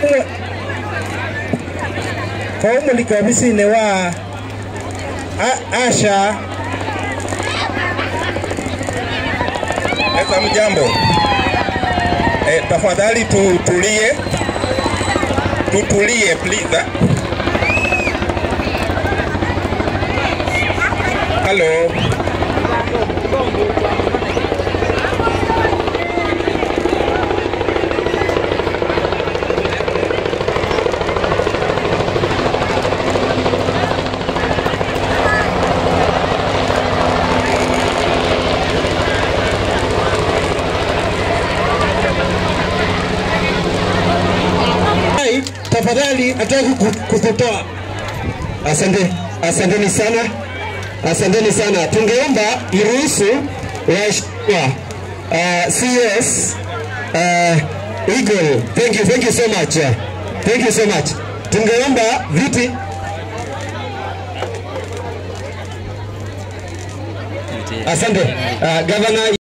kaumulika ofisini wa A- Asha. Eza mjambo. Eh, tafadhali tutulie, tutulie please. ah. Hello. Hai, tafadhali nataka ku- kukutoa. Asante, asanteni sana, asanteni sana. Tungeomba iruhusu waheshimiwa uh, CS uh, Eagle. Thank you, thank you so much. Thank you so much. Tungeomba viti Asante uh, Governor